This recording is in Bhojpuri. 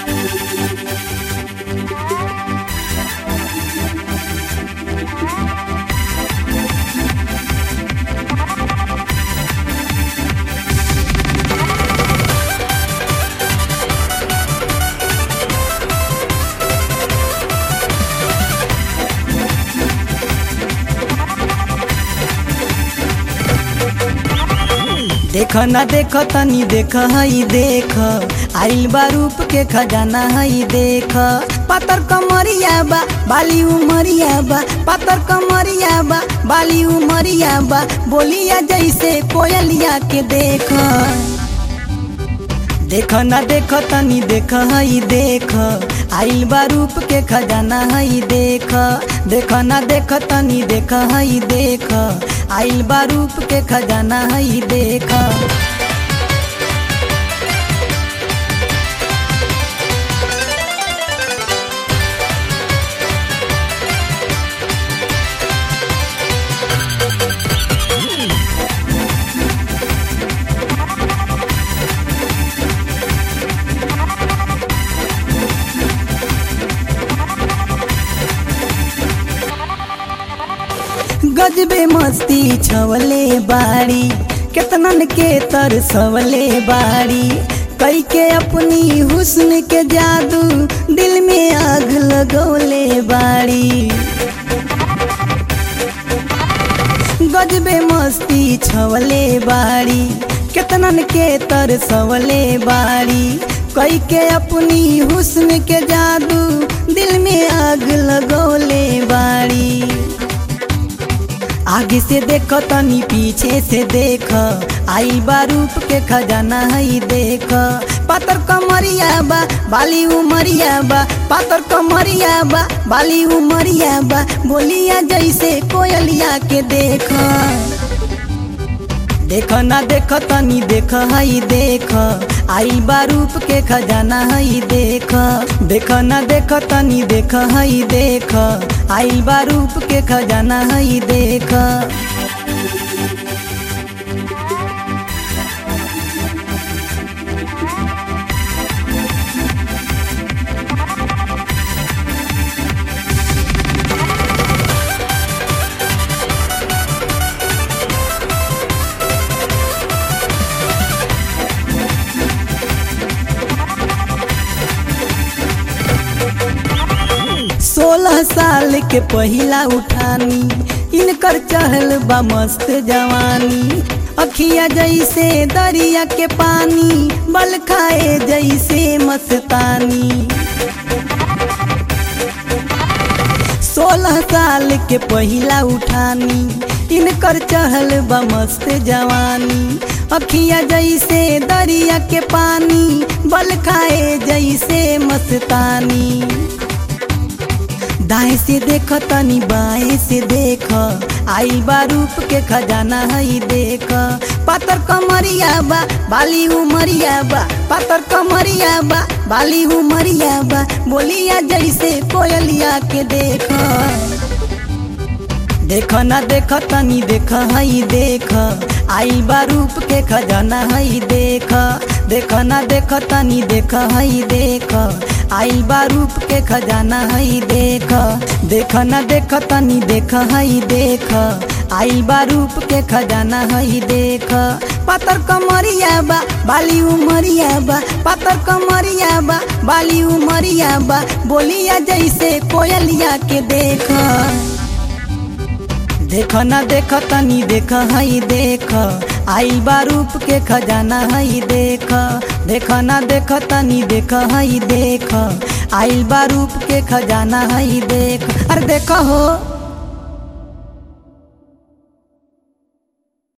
देख न देख तनी देख हई देख आइल बा रूप के खजाना हई देख पातर कमरिया बा बाली उमरिया बा पातर कमरिया बा बाली उमरिया बा बोलिया जैसे कोयलिया के देख देख न देख तनी देख हई देख आइल बा रूप के खजाना हई देख देख न देख तनी देख हई देख आइल बा रूप के खजाना हई देख गजबे मस्ती छवले बाड़ी केतनन के तरसवले बाड़ी कई के अपनी हुस्न के जादू दिल में आग लगौले बाड़ी गजबे मस्ती छवले बाड़ी केतनन के तरसवले बाड़ी कई के अपनी हुस्न के जादू दिल में आग लगौले बाड़ी आगे से देख तनी पीछे से देख आई बा रूप के खजाना हई देख पातर कमरिया बा बाली उमरिया बा पातर कमरिया बा बाली उमरिया बा बोलिया जैसे कोयलिया के देख देख ना देख तनी देख हई देख आई बा रूप के खजाना हई देख देख ना देख तनी देख हई देख आई बा रूप के खजाना हई देख सोलह साल के पहिला उठानी इनकर चहल बा मस्त जवानी अखिया जैसे दरिया के पानी बल खाए जैसे मस्तानी सोलह साल के पहिला उठानी इनकर चहल बा मस्त जवानी अखिया जैसे दरिया के पानी बल खाए जैसे मस्तानी दाएं से देख तनी बाएं से देख आई बा रूप के खजाना हई देख पातर कमरिया बा बाली उमरिया बा पातर कमरिया बा बाली उमरिया बा बोलिया जैसे कोयलिया के देख देख ना देख तनी देख हई देख आई बा रूप के खजाना हई देख देख ना देख तनी देख हई देख आई बा रूप के खजाना हई देख देख ना देख तनी देख हई देख आई बा रूप के खजाना हई देख पातर कमरिया बा बाली उमरिया बा पातर कमरिया बा बाली उमरिया बा बोलिया जैसे कोयलिया के देख देख ना देख तनी देख हई देख आई बा रूप के खजाना हई देख देख ना देख तनी देख हई देख आई बा रूप के खजाना हई देख अरे देख हो